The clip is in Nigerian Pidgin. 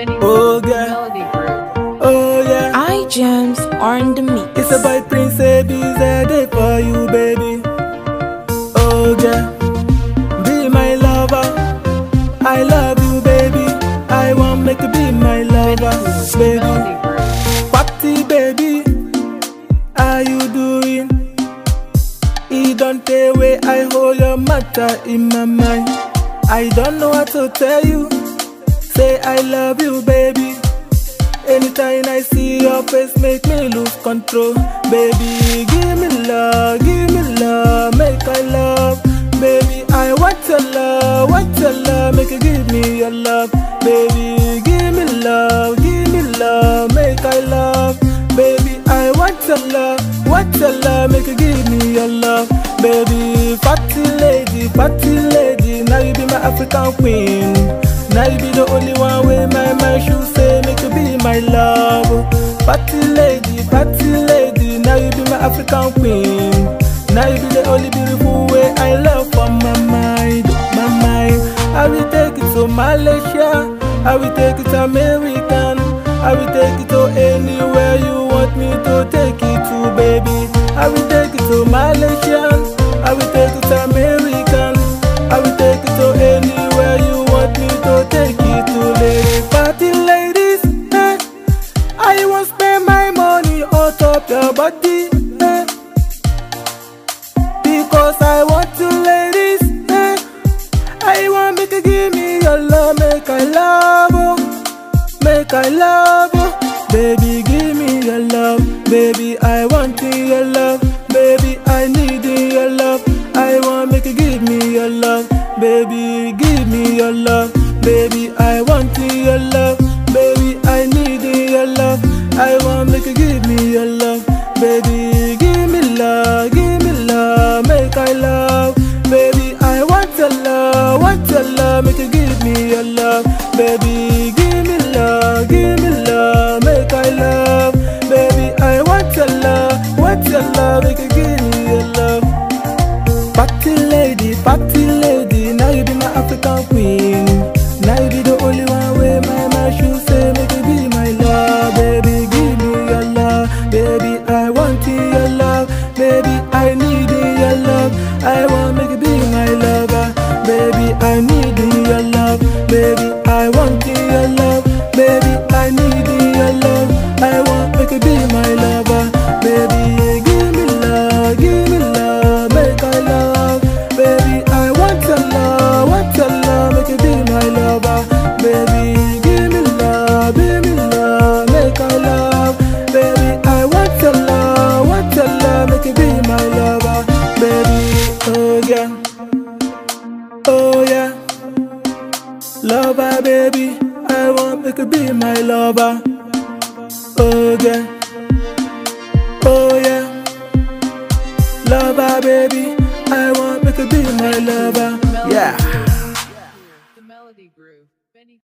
Benny Oh, the girl. Melody Group. Oh yeah. I gems on the mix. It's a boy Prince Abby's a day for you, baby. Oh yeah. Be my lover. I love you, baby. I want make you be my lover, The baby. Melody Group. Party, baby. How you doing? It don't take away. I hold your matter in my mind. I don't know what to tell you. Say I love you, baby. Anytime I see your face, make me lose control. Baby, give me love, give me love, make I love. Baby, I want your love, want your love, make you give me your love. Baby, give me love, give me love, make I love. Baby, I want your love, want your love, make you give me your love. Baby, fatty lady, fatty lady, now you be my African queen. Now you be the only one with my mind should say make you be my love. Party lady, party lady, now you be my African queen. Now you be the only beautiful way I love for my mind, my mind. I will take it to Malaysia, I will take it to American, I will take it to anywhere you want me to take it to, baby. I will take it to Malaysia, I will take it to American, I will take it to anywhere you want me to take it to, lady. Party ladies, eh? I won't spend my money on top your body, eh? Because I want you ladies, eh? I want make you give me your love, make I love, oh. make I love, oh. baby give me your love, baby I want your love, baby I need your love, I want make you give me your love, baby give me your love, baby I want your love, baby I need your love, I want make you give me your love, baby give me love, give me love, make I love, baby I want your love, want your love, make you give me your love, baby give me love, give me love, make I love, baby I want your love, want your love, make you give me your love. Party lady, party lady, now you be my African queen. Now you be the only one with my mind should say, make you be my love, baby, give me your love, baby, I want your love, baby, I need your love, I want make you be my lover, baby, I need your love, baby, I want your love, baby, I need your love, I want make you be my lover, baby, give me love, give me love, make I love, baby, I want your love, want your love, make you be my lover, baby, give me love, give me love, make I love, baby, I want your love, want your love, make you be my lover, baby, oh yeah, oh yeah, lover, baby, I want make you be my lover, oh yeah, oh yeah. Lover, baby, I want me to be my lover. Yeah. The Melody Group. Benny